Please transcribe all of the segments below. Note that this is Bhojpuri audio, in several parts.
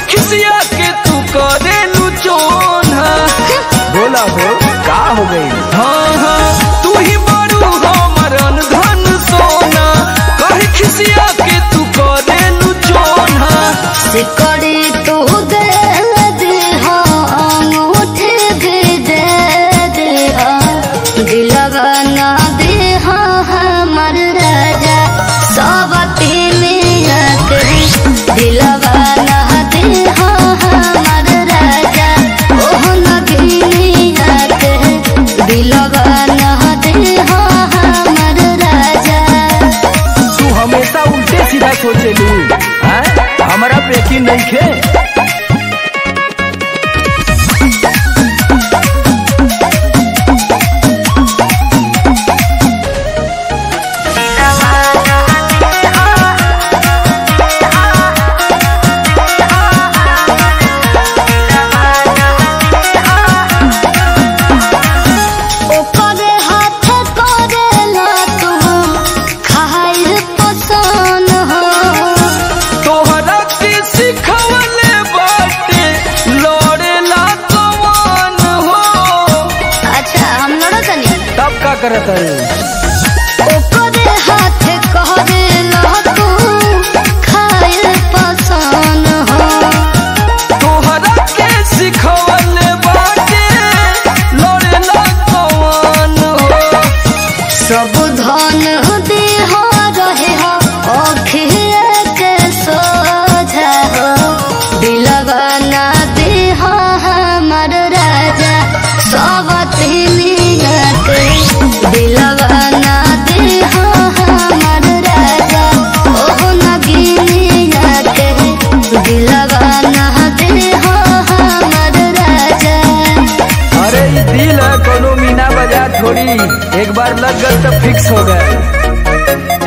खिसिया के तू करे लू चोना बोला हो का हो गई हाँ हाँ तू ही बड़ू हमर धन सोना कहे खिसिया के तू करे लू चोना सिकड़ी तू दे दे हो अंगूठे भी दे दे हो दिलवा ना दे हो हमर राजा सब तीनिया के दिलवा ना दे हो हमर राजा ओह नगीनिया के दिलवा ना दे हो हमर राजा तू हमेशा उल्टे सीधा सोचेलू हैं हमरा पे यकीन नहीं खे ओकरे हाथ करेला तू खाइल पसंद हो तोहरा के सिखवले बाटे लड़ेला कमान हो अच्छा हम लड़ो तनी तब का करत है ओकरे हाथ करेला तू खाइल पसंद हो तोहरा के सिखवले बाटे लड़ेला कमान हो सब धन दे हो रहे हो अखिए के सोझा हो दिलवा ना दे हो हमर राजा सब तीनिया के दिलवा ना दे हो हमर राजा ओह नगीनिया के दिलवा ना दे हो हमर राजा अरे ये दिल है कोनो मीना बाजार थोड़ी एक बार लग गल तो फिक्स हो गए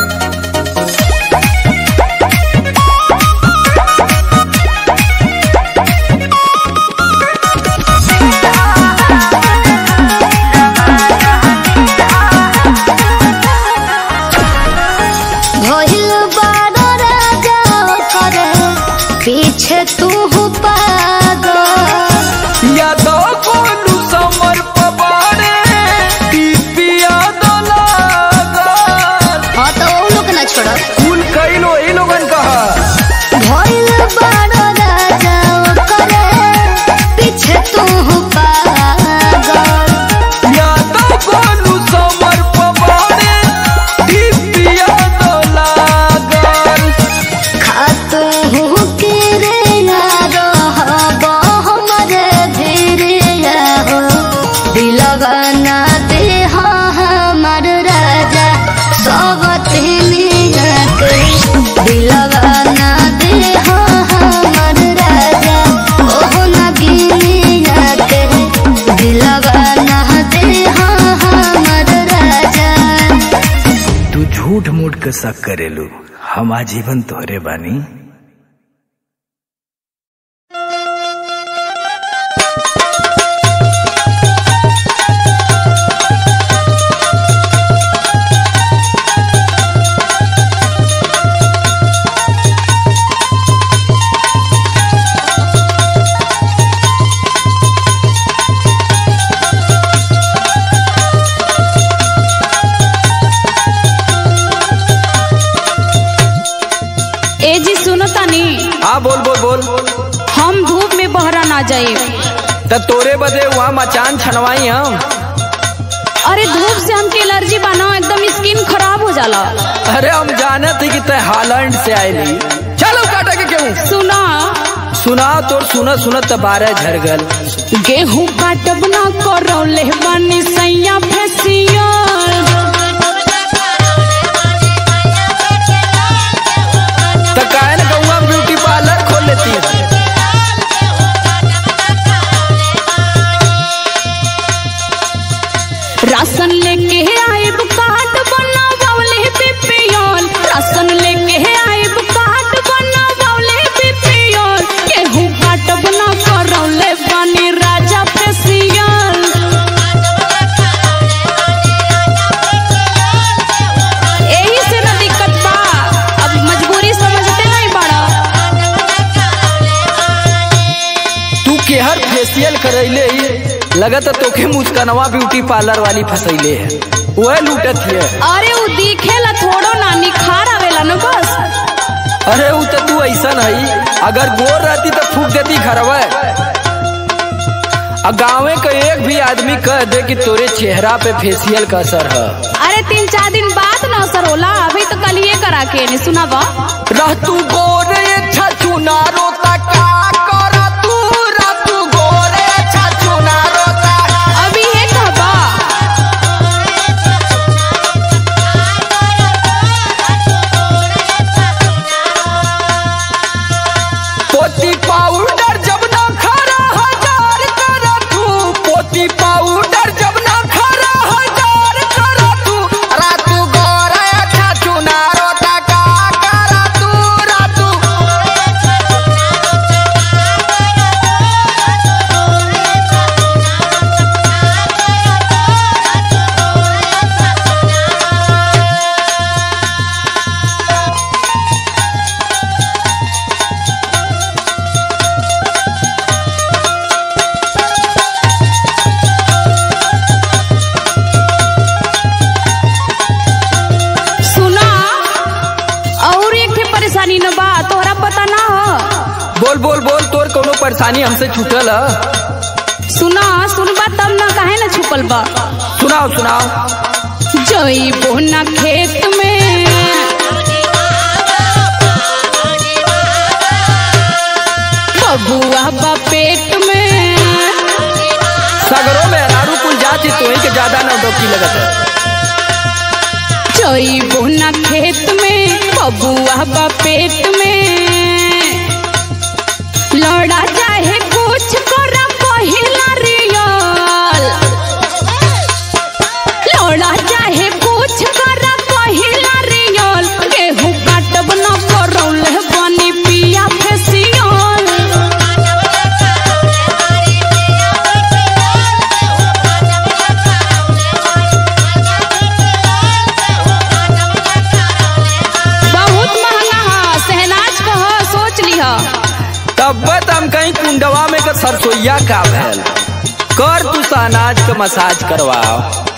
भइल बारो राजा करे पीछे तू पागल यादव कोलू समर पबारे टीपिया दलागर हाँ तो वो लोग ना छोड़ो कुल कई लो ई लोगन कहा भइल बारो राजा करे पीछे तू पागल यादव कोलू समर पबारे टीपिया दलागर खातू के रे यारो हब हमरे धीरे हो दिलवा ना दे हो हमर राजा सब तीनिया के दिलवा ना दे हो हमर राजा ओह नगीनिया के दिलवा ना दे हो हमर राजा तू झूठ मूठ के शक करेलू हम आजीवन तोहरे बानी ए जी सुनो तनी हाँ बोल बोल बोल हम धूप में बहरा ना जाए तब तोरे बदे वहाँ मचान छनवाई हम अरे धूप से हमके एलर्जी बनाओ एकदम स्किन खराब हो जाला अरे हम जाने थे कि तय हालैंड से आयली चलो काटा के क्यों सुना सुना तोर सुनत सुनत त बारह झर गल गेहूं काटब ना करौले बानी सैया फेसियल त काहे न गौवा ब्यूटी पार्लर खोल लेती है राशन लेके आइब कार्ड बनावले बीपीएल राशन लेके आइब कार्ड बनावले बीपीएल गेहूं काटब ना करौले बानी राजा फेसियल फेशियल करैले ही लगत तोखे मुस्कनवा ब्यूटी पार्लर वाली फसैले है वह लूटत है अरे उ दिखेला थोड़ो ना निखार आवेला न बस अरे उ तो तू ऐसा नहीं अगर गोर रहती तो फूक देती घरवा आ गाँवे का एक भी आदमी कह दे कि तोरे चेहरा पे फेशियल का असर है अरे तीन चार दिन बाद न असर होला अभी तो कल ये करा के नहीं सुनावा रह तू गोरे छछु नारो ता का कर तू रह तू गोरे छछु नारो ता अभी ये कहबा पोती पाउडर जब ना खरा हजार कर तू पोती पाउडर जब ना खरा हजार कर तू रह तू गोरे छछु नारो ता का कर तू रह तू सुना और एक ठे परेशानी न बा तोहरा पता ना हो बोल बोल बोल तोर कोनो परेशानी हमसे छूटल है सुना सुनबा तब ना काहे ना छुपल बा सुनाओ सुनाओ जइबो ना खेत में बबुआ बा पेट में सगरों में अनारू कुल जाति तो के ज्यादा नौटंकी लगत है जइबो ना खेत में बबुआ बा पेट में लड़ा चाहे कुछ कर पहिला रियल लड़ा चाहे कुछ कर पहिला रियल गेहूं काटब न करौले बनी पिया फेसियल बहुत महंगा है सहनाज का है सोच लिह तब हम कहीं कुंडवा में का सरसोईया का भैल कर तू अनाज का मसाज करवाओ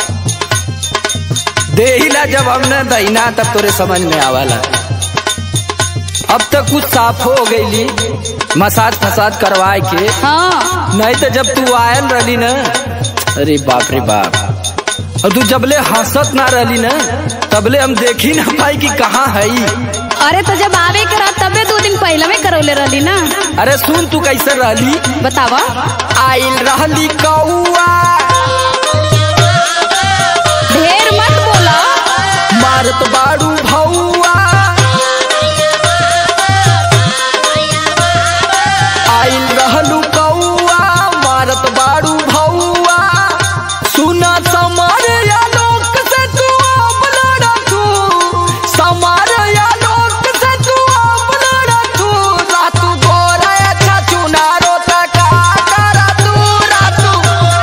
देहिला जब हमने दहीना तब तोरे समझ में आवला अब तक कुछ साफ हो गईली मसाज फसाज करवाए के हाँ नहीं तो जब तू आयल रही ना अरे बाप रे बाप और तू जबले हंसत ना रही ना तबले हम देखी ना पाई कि कहाँ है अरे तो जब आवे करा तबे दो दिन पहले में करौले रहली ना अरे सुन तू कैसे रहली बतावा आइल रहली कौआ ढेर मत बोला मारत बाड़ू भौआ आइल रहलू कौआ मारत बाड़ू भौआ सुना समार आलोक से तू अपना तू समार आलोक से तू अपना तू रातू गोरा अच्छा चुनारो तका करा तू रातू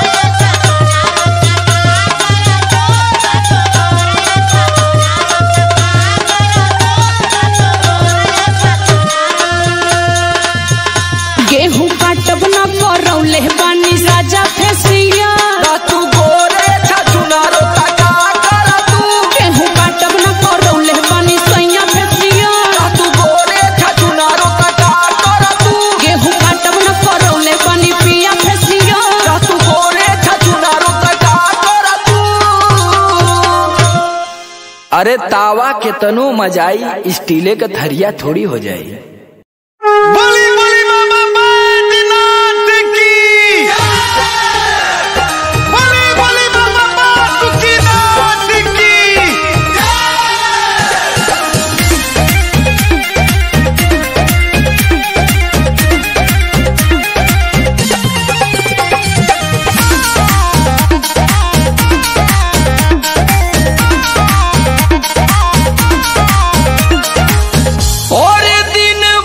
गेहूं काटब न करौले बानी राजा फेसिया रातू गोरे अच्छा चुनारो तका करा तू गेहूं काटब न करौले बानी सैया फेसिया तू गोरे छचुनारो तका कर तू गेहूं काटब न करौले बानी पिया फेसिया तू गोरे छचुनारो तका कर तू अरे तावा के तनो मजाई स्टीले का थरिया थोड़ी हो जाई बली बली बाबा बैद्यनाथ की बली बली बाबा बासुकीनाथ की और दिन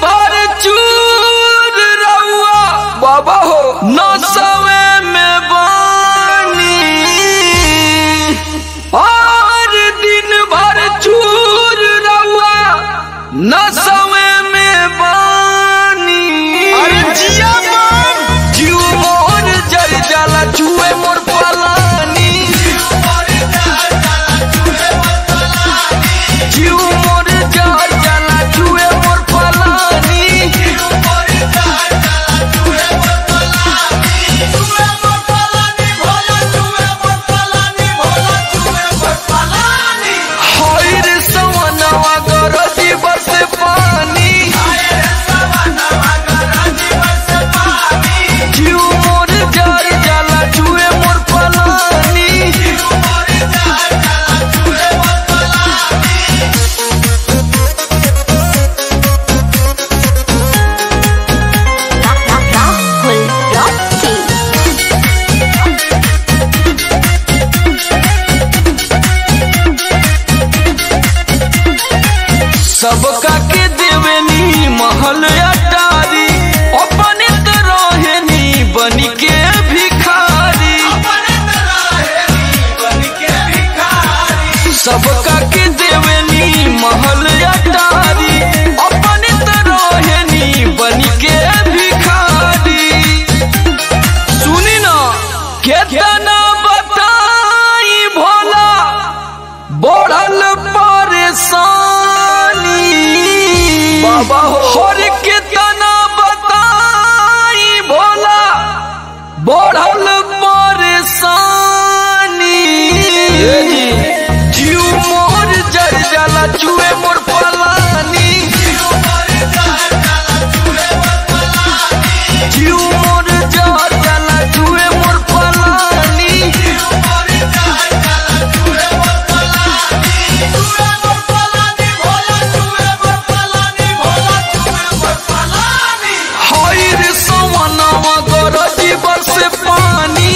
गरजी बरसे पानी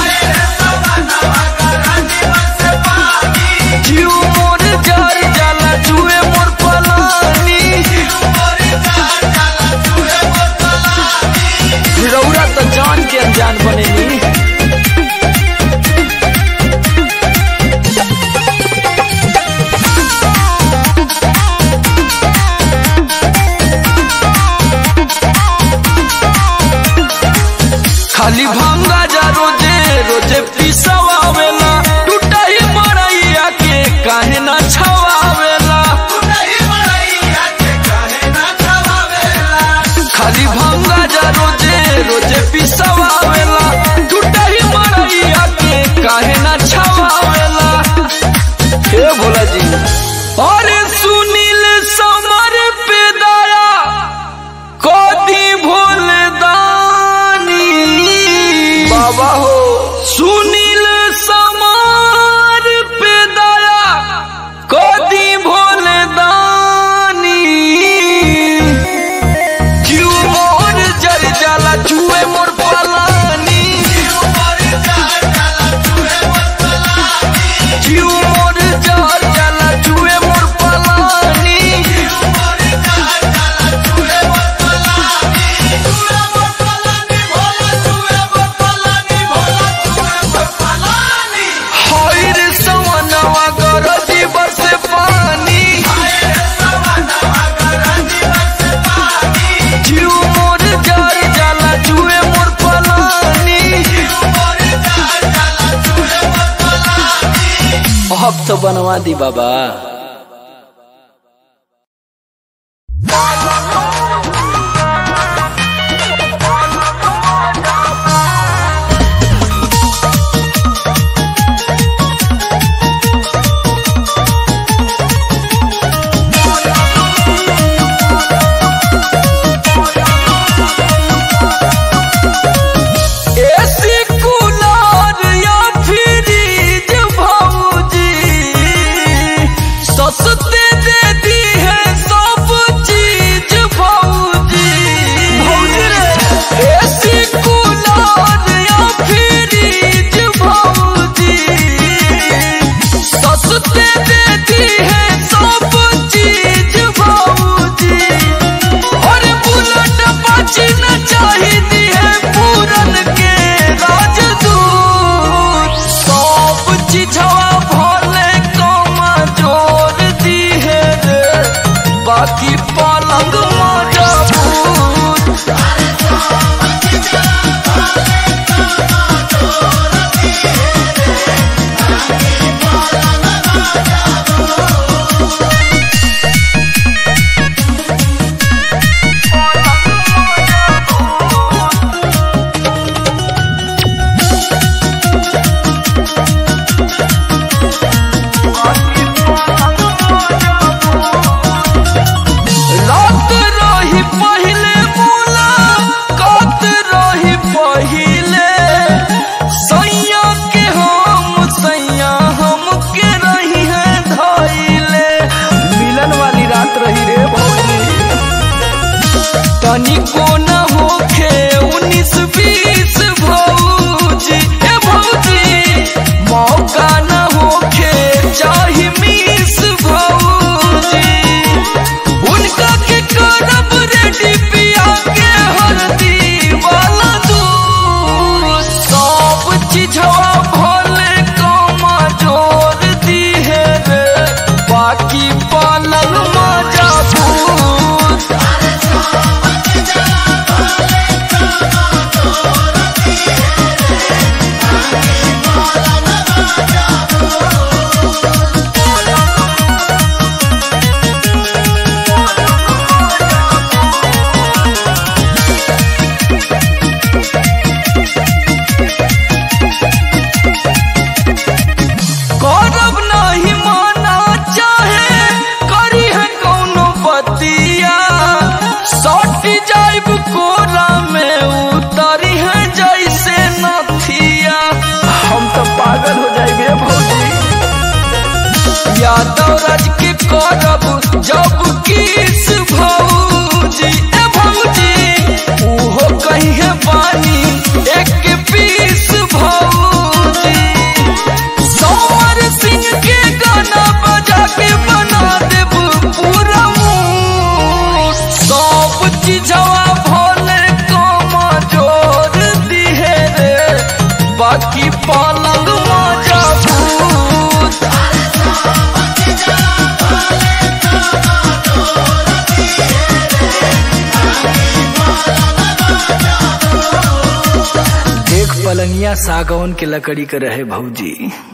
जीव मोर जर जाला जुए मोर पलानी रौरा तो जान के अनजान बनेनी खाली भांगा जा रोजे रोजे पिसवावेला टूटा ही मरैया के काहे ना छवावेला खाली भांगा जा रोजे रोजे पिसवावेला टूटा ही मरैया के काहे ना छवावेला हे भोला जी अरे सुनील समर पे दया कोदी भोले दानी बाबा हो सुनील समार पे दया कोदी भोले दानी जीव मोर जर जाला जुए मोर पलानी जीव मोर जर जाला जुए मोर पलानी हईर सवनवा गरजी बरसे पानी जीव मोर जर जाला जुए मोर पलानी अब तो बनवा दी बाबा एसी कूलर या फ्रिज भौजी सस्ते दे दी है सब चीज भौजी भौजी रे एसी कूलर या फ्रिज भौजी सस्ते दे दी है सब चीज भौजी और बुलेट बची न चाहिए है पूरन के राजदूत सब चीजवा भोले कमा जोर दी है रे बाकी पलंग मजबूत रात रही पहले बोला कत रही पहले सैया के हम सैया हम के रही है धैले मिलन वाली रात रही रे भौजी तनिको न होखे उन्नीस बीस भौजी ए भौजी मौका न होखे चाही मिस भौजी उनका के करब रेडी पिया के हरदी वाला दूध सब चीजवा भोले कमा जोर दी है रे बाकी पालन मजा भूत करब नहीं माना चाहे करी है कौनो बतिया सट जाइब कोरा में उतरी है जैसे नथिया हम तो पागल हो जाएंगे भौजी यादव राज के करब जब किस भौजी ए भौजी उहो कहीं है पानी एक पलंग मजबूत देख पलंगिया सागौन के लकड़ी के रहे भौजी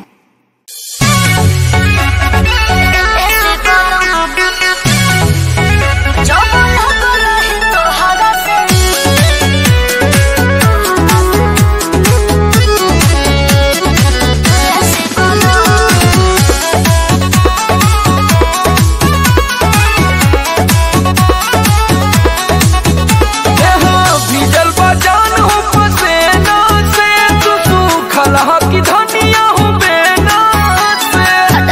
यहाँ भीजल बजान हो पसेना से तू सूखल हा की धनिया हो बेना से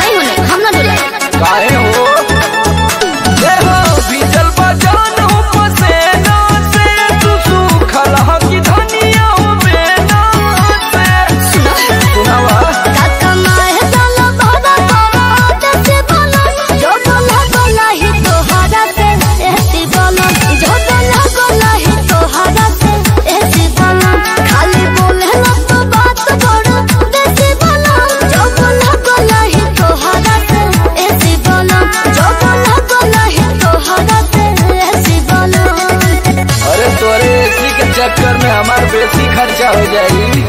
काहे हो यहाँ भीजल बजान हो पसेना से तू सूखल हा की धनिया हो बेना से सुनावा अरे तोरे एसी के चक्कर में हमार बेसी खर्चा हो जाई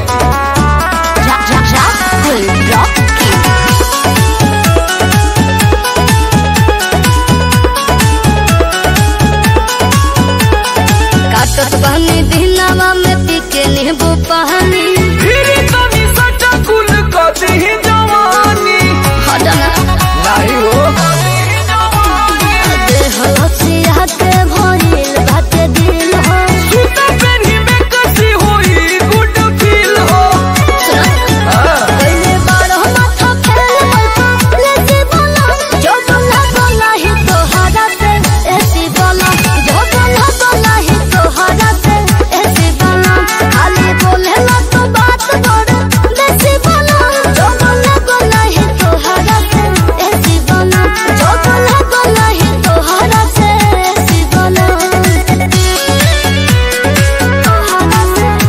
काटत बहनी दिनवा में पीके नींबू पानी फिर तनी सटा कुल कदी जवानी हटना नहीं हो देह लसिया के भइल बाटे दिल हो जूता पेनी में कसी होई गुड फील हो हाँ। कइले बारह माथा फेल लेके बोला जो बोला बोला ही तोहरा से ऐसी बोला जो बोला बोला ही तोहरा से ऐसी बोला खाली बोले ना तो बात बड़ देसी बोला जो बोला बोला ही तोहरा से ऐसी बोला जो बोला बोला ही तोहरा से ऐसी बोला तोहरा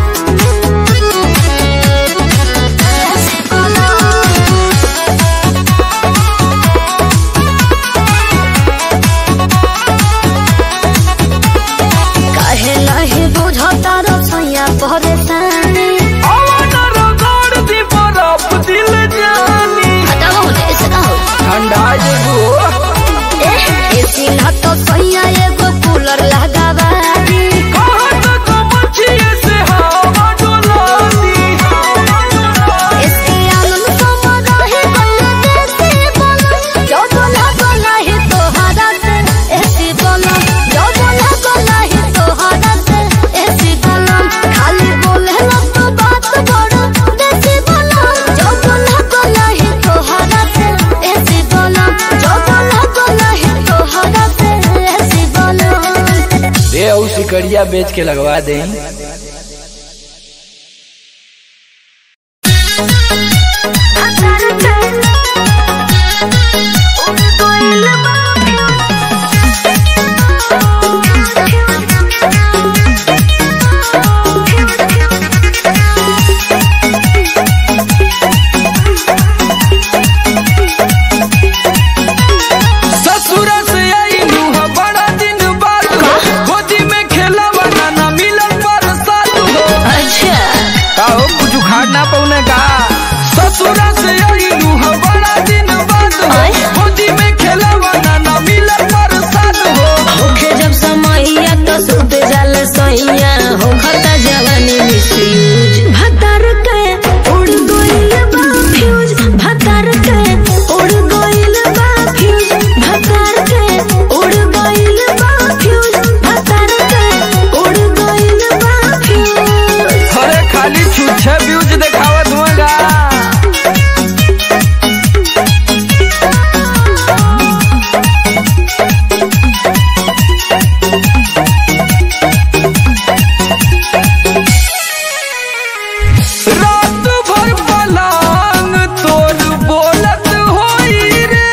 से ऐसी बोला काहे नहीं बुझता रसैया परेशानी आवाना रगड़ दी बर्फ दिल जानी हटाओ होने ऐसे ना हो ठंडा जेबू एसी ना तो सैया एगो कूलर लगावा दी कहत को मछिए से हवा डोलानी एसी आनंद समरा है गल्ले देसी बोला जो बोला बोला ही तोहरा से एसी बोला जो बोला बोला ही तोहरा से एसी बोला खाली बोले ना तो बात बड़ देसी बोला जो बोला बोला ही तोहरा से एसी बोला जो बोला बोला ही तोहरा से एसी बोला दे ऊ सिकड़िया बेच के लगवा दे ससुरा से आई लूहा बड़ा दिन बाद हो गोदी में खेला बनाना मिलन पर साथ हो का हो कुछ उखाड़ ना पौने का ससुरा से आई लूहा बड़ा दिन बाद हो गोदी में खेला बनाना मिलन पर साथ हो होखे जब समैया तो सुत जाल सैया हो खता जवानी मिसयूज भतर के उड़ गइल बा फ्यूज भतर के उड़ गइल बा फ्यूज भतर के उड़ गइल बा फ्यूज भतर के उड़ गइल बा फ्यूज अरे खाली छुच्छे व्यूज दिखावत हुआगा रात भर पलांग तोर बोलत होई रे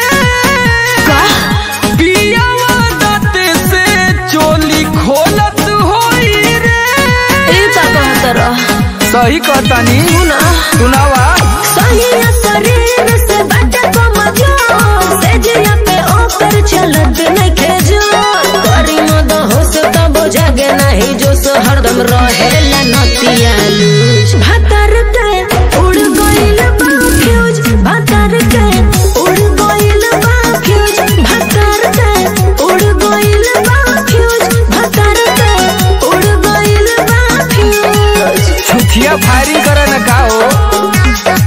पियावा दाते से चोली खोलत होई रे ए का कहत रह सही कहतानी सुना सुनावा सहिया शरीर से बाटे कमजोर से जिया पे ओकर चलत नहीं खेजो करी मद हो से तब जागे नहीं जो सो हरदम रहेला नतिया लूज भातर के उड़ गइल बा फ्यूज भातर के उड़ गइल बा फ्यूज भातर के उड़ गइल बा फ्यूज भातर के उड़ गइल बा फ्यूज छुथिया फायरिंग करे न का हो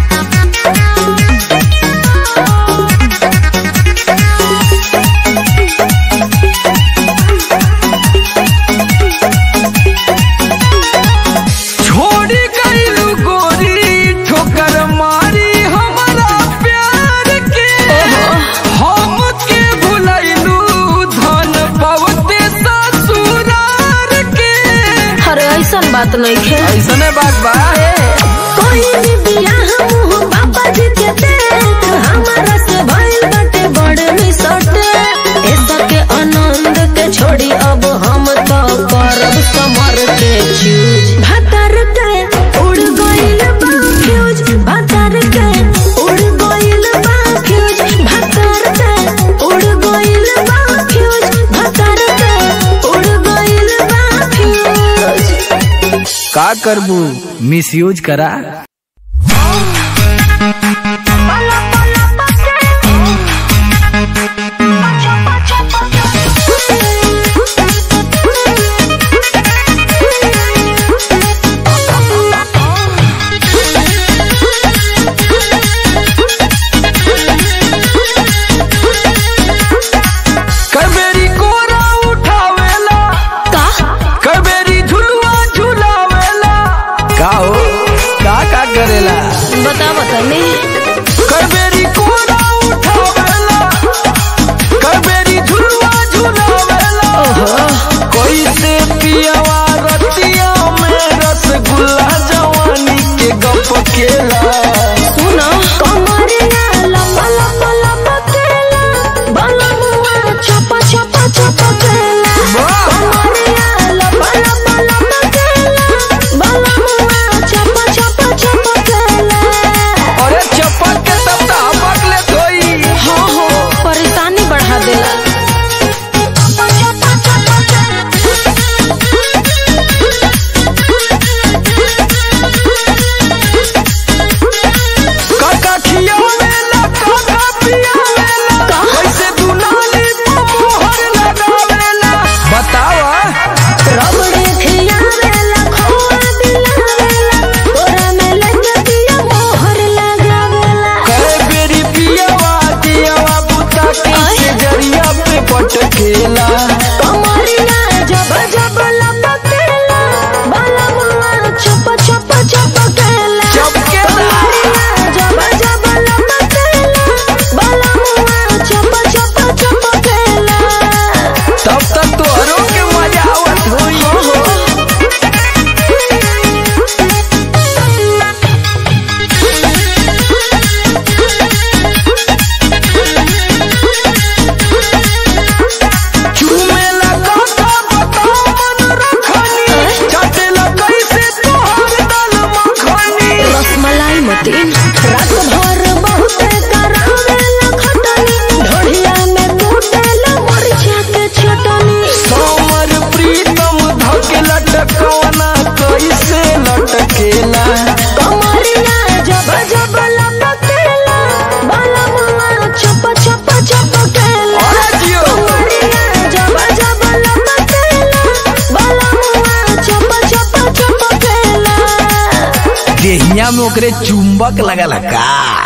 छोड़ी गईलू गोरी ठोकर मारी हमारा प्यार के हम के भुलैलू धन बहुते ससुरार के अरे ऐसन बात नहीं खे ऐसने बात बा कोई भी बियाह मुँह पापा जी के देख हमारा से भइल बाटे बड़ मिसटे ऐसा के आनंद के छोड़ी अब हम तो करब समर के चूज भातर के उड़ गइल बा फ्यूज भातर के उड़ गइल बा फ्यूज भातर के उड़ गइल बा फ्यूज भातर के उड़ गइल बा फ्यूज का करबू मिस यूज करा कबेरी कोरा उठावेला का कबेरी झुलवा झुलावेला का हो का का करेला बता बता नहीं कबेरी कोरा उठावेला कबेरी झुलवा झुलावेला कोई से पियावा रतिया में रसगुल्ला जवानी के गप केला सुनो कमरिया लपा लपा लपा केला बलमुआ छपा छपा छपा केला कमरिया लपा लपा लपा केला बलमुआ छपा छपा छपा केला अरे चप्पल के तब तो हपक ले धोई हो हो परेशानी बढ़ा देला काका खियावेला काका पियावेला कैसे दुनाली पे मोहर लगावेला बतावा रबड़े खियावेला खोआ दिलावेला तोरा में लगे पिया मोहर लगावेला करे बेरी पियावा दियावा बुता के से जरिया पे पटकेला कमरिया जब जब लपकेला बलमुआ छप छप छपकेला चपकेला। कमरिया जब जब लपकेला बलमुआ छप छप छपकेला तब तक तोहरो के मजा आवत होई चूमेला काका बताओ मन रखनी चाटेला कैसे तोहर दल मखनी रसमलाई मतीन रात भर बहुत करावेला खटनी ढोढ़िया में कूटेला मरिचा के चटनी समर प्रीतम धके लटकवना कैसे लटकेला कमरिया जब जब लपकेला बलमुआ छप छप छपकेला अरे जियो। कमरिया जब जब लपकेला बलमुआ छप छप छपकेला देहिया में ओकरे चुंबक लगल का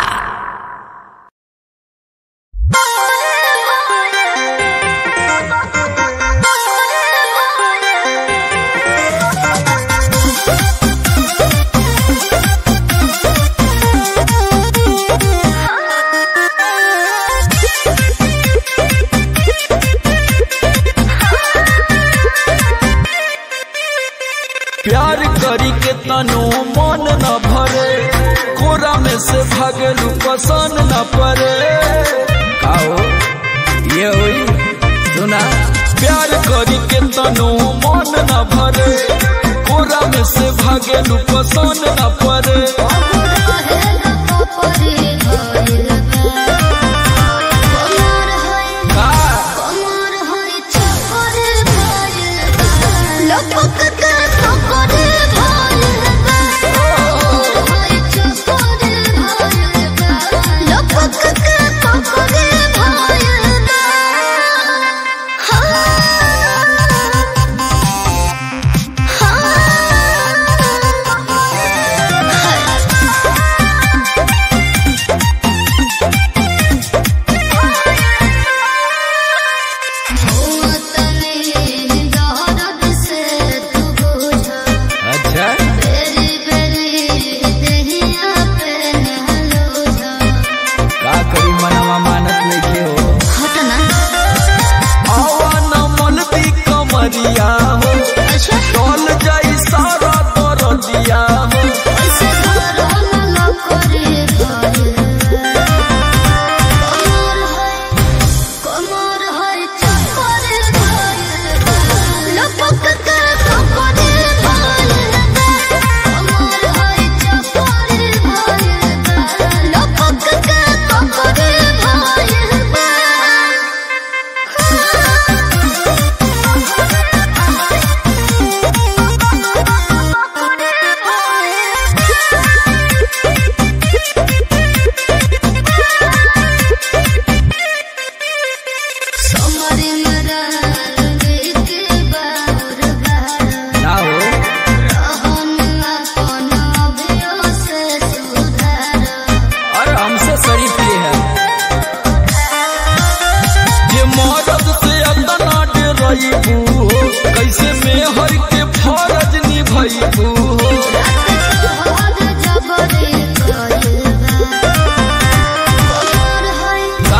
प्यार करी के तनो मन न भरे कोरा में से भागलू पसंद न परे आओ ये हुई सुना प्यार करी के तनो मन न भरे कोरा कोरा में से भागे लू पसंद न पड़े का अच्छा का करी मनवा मानत नहीं हो आवा न मलबी कमरिया हो टोल जाई सारा दरदिया हो ना हो अरे हमसे शरीफ के है ये मदद से अतना डरइबू हो कैसे में हर के फरज निभइबू हो का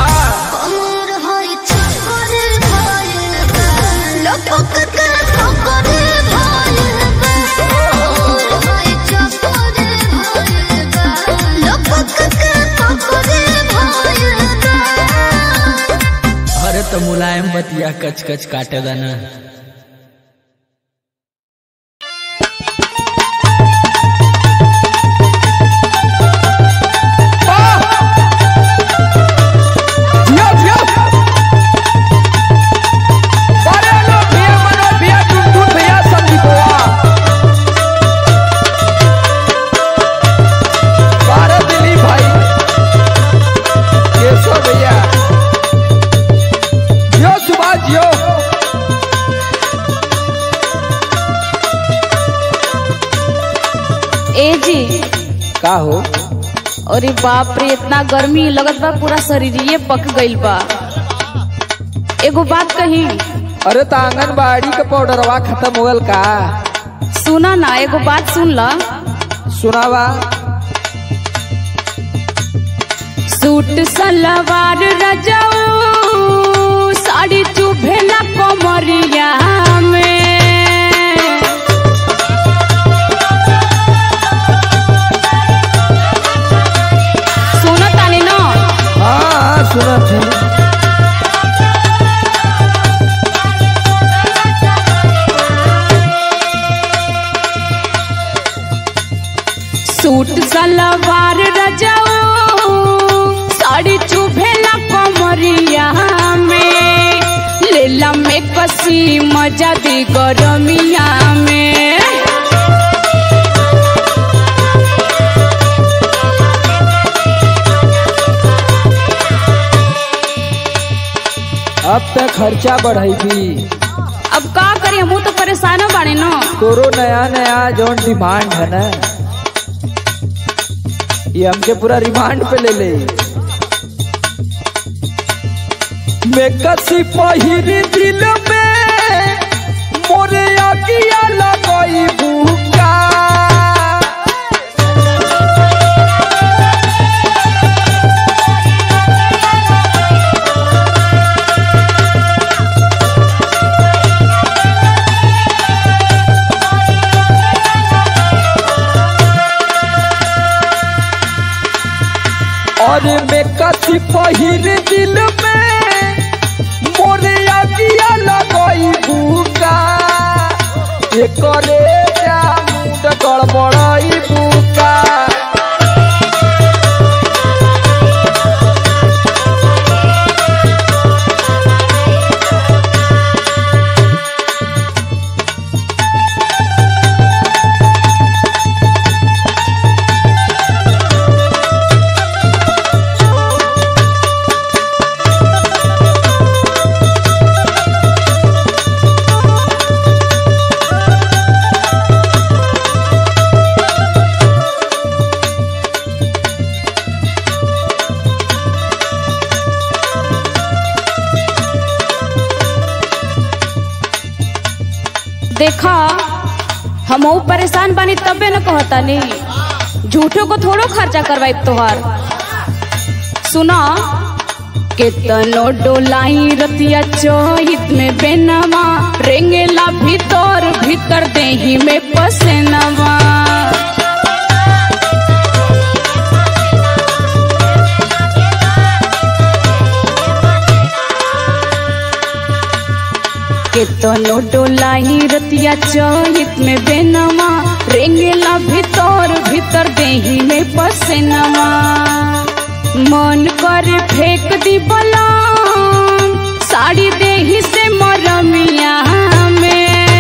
अरे तो मुलायम बतिया कच कच काटे दाना भैया जियो सुभाष जियो ए जी का हो अरे बाप रे इतना गर्मी लगत बा पूरा शरीरिये पक गइल बा एगो बात कही अरे तो आंगनबाड़ी के पाउडरवा खत्म हो गल का सुना ना एगो बात सुन ला सुनावा सूट सलवार रजाऊ साड़ी चुभेला कमरिया में सुनो तानी ना हाँ हाँ सुनत है सूट सलवार रजाऊ साड़ी चुभेला कमरिया में लेला में कसी मजा दी गरमिया में अब तक खर्चा बढ़ेगी अब का करी हमू तो परेशान बाड़े न तोरो नया नया जौन डिमांड है ना ये हमके पूरा रिमांड पे ले ले मैं कसी पहिरी दिल में मोरे अगिया लगई बुका और मैं कसी पहिर दिल में मोरे अगिया लगई बुका एकरे जा मुंड गड़बड़ाई बुका देखा हम परेशान बानी तबे न कहता नहीं झूठो को थोड़ो खर्चा करवाई तोहार सुना केतनो डोलाई रतिया चोहित में बेनवा रेंगेला भीतर भीतर देही में पसेनवा केतनो डोलाई रतिया चोहित में बेनवा रेंगेला भीतर भीतर देही में पसेनवा मन कर फेंक दी बलाम साड़ी देही से मरमिया में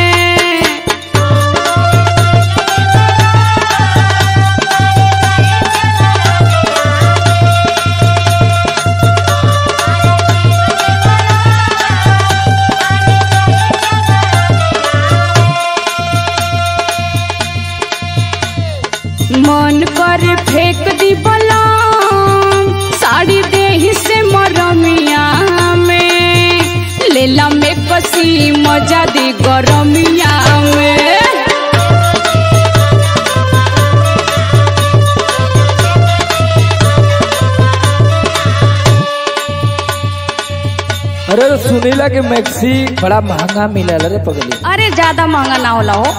मन कर फेंक दी बलाम साड़ी देही से मरमिया में लेला में कसी मजा दी गरमिया में अरे तो सुनीला के मैक्सी बड़ा महंगा मिलल रे पगली अरे ज्यादा महंगा ना होला हो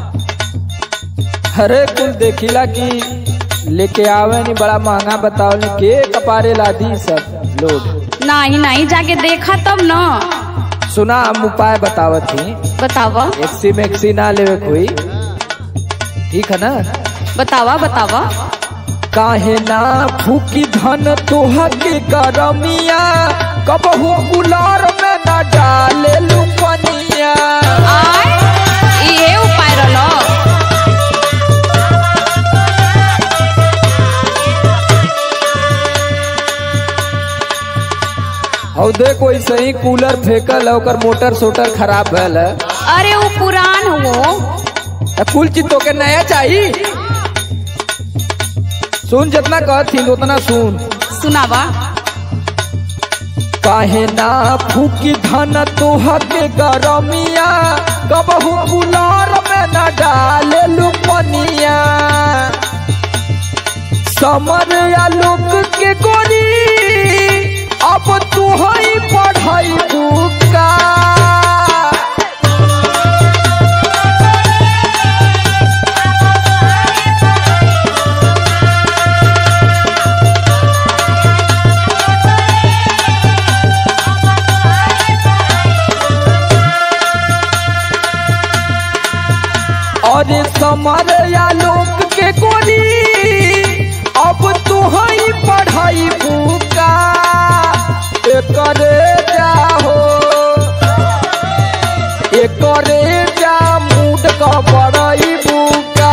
अरे कुल देखिला कि लेके आवे नहीं बड़ा महंगा बताओ नहीं के कपारे लादी सब लोग नहीं नहीं जाके देखा तब न सुना हम उपाय बतावत थी बतावा एक्सी मैक्सी ना लेवे कोई ठीक है ना बतावा बतावा काहे ना फूकी धन तोहा के गरमिया कबहू कुलार में ना डाले लुपनिया आय ये उपाय रहलो और देखो ऐसे ही कूलर फेंकल है ओकर मोटर सोटर खराब भल है अरे वो पुरान हो त कुल चीज तो के नया चाहिए सुन जितना कहती उतना सुन सुनावा काहे ना फूकी धन तोहा के गरमिया कबहू कुलार में न डाले लुपनिया समर या लोक के गोरी अब तू ही पढ़ाई बुका और समर या लोक के गोरी अब तू ही पढ़ाई बुका एकरे जाहो एकरे जा मूड का बड़ाई बुका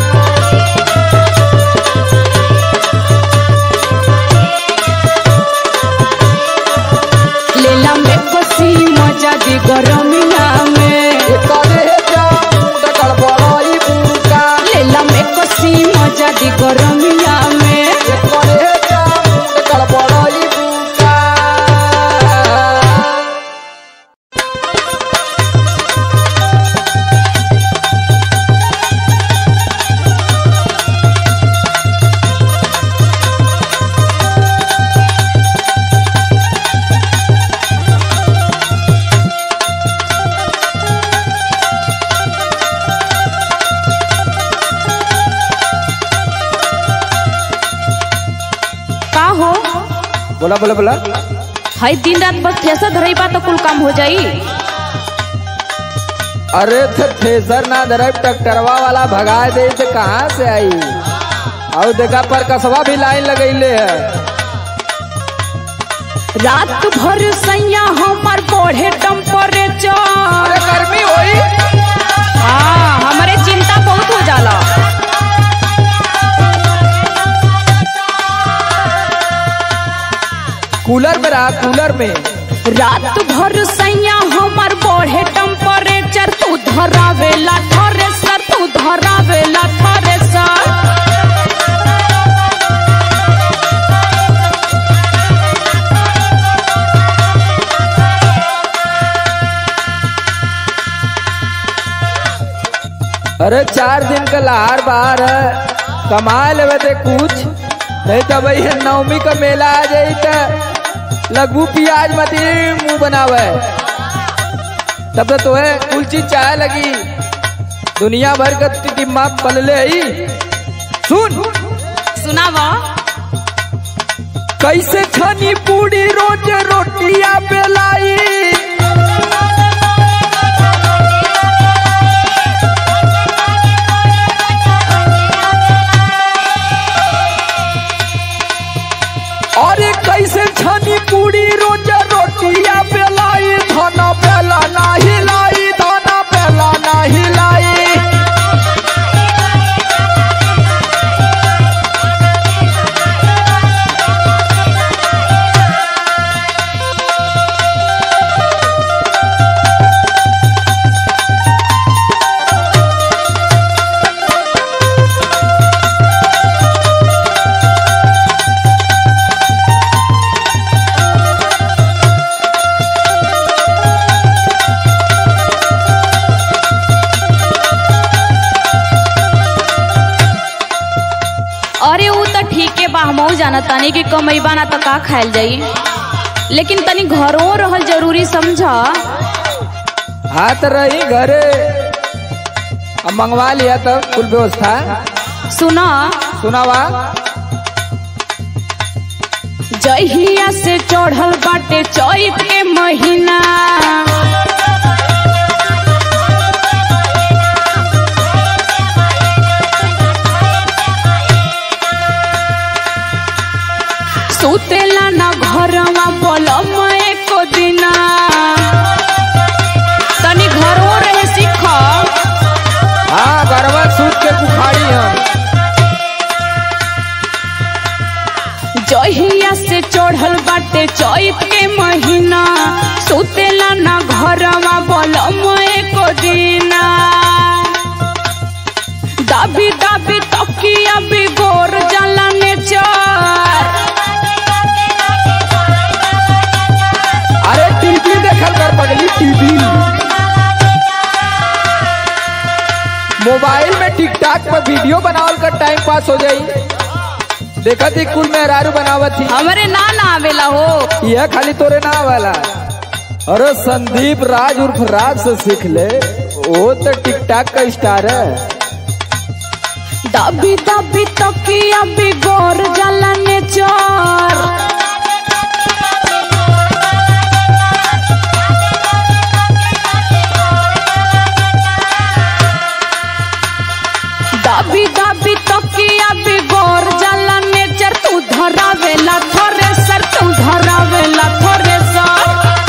लेला में कसी मजा दी गरमिया में एकरे जा मूड का बड़ाई बुका लेला में कसी मजा दी गरमिया में एकरे जा मूड का बड़ाई बुका का हो बोला बोला बोला हई दिन रात बस ठेसा धरई बा तो कुल काम हो जाई अरे तो थ्रेसर ना धरब ट्रैक्टरवा वाला भगा दे तो कहाँ से आई और देखा पर कसवा भी लाइन लगैले है रात भर सैया हमर बढ़े टेम्परेचर अरे गर्मी होई हाँ हमरे चिंता बहुत हो जाला कूलर में रहा कूलर में रात भर सैया हमर बढ़े टेम्परेचर तू धरावेला थ्रेसर तू धरावेला थ्रेसर अरे चार दिन का लहार बाहर है कमा लेवे ते कुछ नहीं तो भैया नवमी का मेला आ जाई तो लगभू प्याज मती मुंह बनावे तब तो तोहे कुल चीज चाहे लगी दुनिया भर का दिमाग पलले ही सुन सुनावा कैसे खानी पूरी रोज रोटिया बेलाई अरे कैसे छनी पूरी रोज रोटिया बेलाई धाना बेला ना हिलाई धाना बेला ना हिलाई अरे ऊ तो ठीके बा हमहू जाना तानी कि कमैबा ना तो का खायल जाई लेकिन तनी घरों रहल जरूरी समझा हाथ रही घरे अब मंगवा लिया तब कुल व्यवस्था सुना सुनावा जहिया से चढ़ल बाटे चैत के महीना सुतेला ना घरवा पलम एको दिना तनी घरों रहे सीख हाँ गरबा सूत के बुखारी हम जहिया से चढ़ल बाटे चैत के महीना सुतेला ना घरवा बलम एको दिना दाबी दाबी तकिया बिगोर जाला नेचर अरे टीवी देखल कर पगली टीवी मोबाइल में टिकटॉक पर वीडियो बनावल कर टाइम पास हो जाई देखा थी कुल मेहरारू बनावत थी हमरे ना ना आवेला हो यह खाली तोरे ना वाला अरे संदीप राज उर्फ राज से सीख ले वो तो टिकटॉक का स्टार है दाबी दाबी तकिया बिगोर जाला नेचर दाबी दाबी तकिया बिगोर जाला नेचर तू धरावेला थ्रेसर तू धरावेला थ्रेसर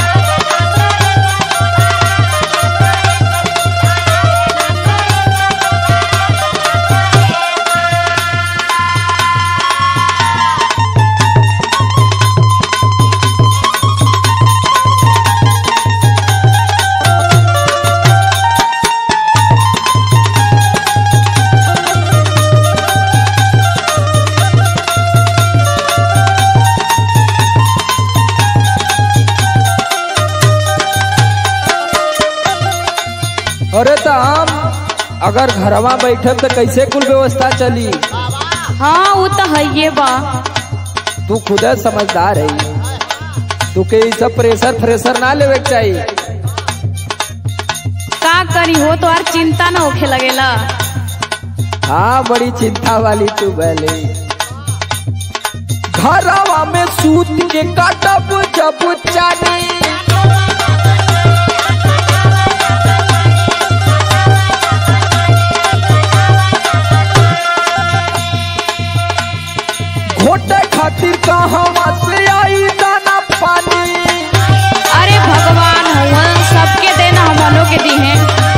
अरे तो हम अगर घरवा बैठब तो कैसे कुल व्यवस्था चली हाँ वो तो है ये बा तू खुद समझदार है तू के ई सब प्रेशर फ्रेशर ना लेवे के चाहिए का करी हो तो यार चिंता ना होखे लगेला हाँ बड़ी चिंता वाली तू भले घरवा में सूत के काटब जब चानी के दी है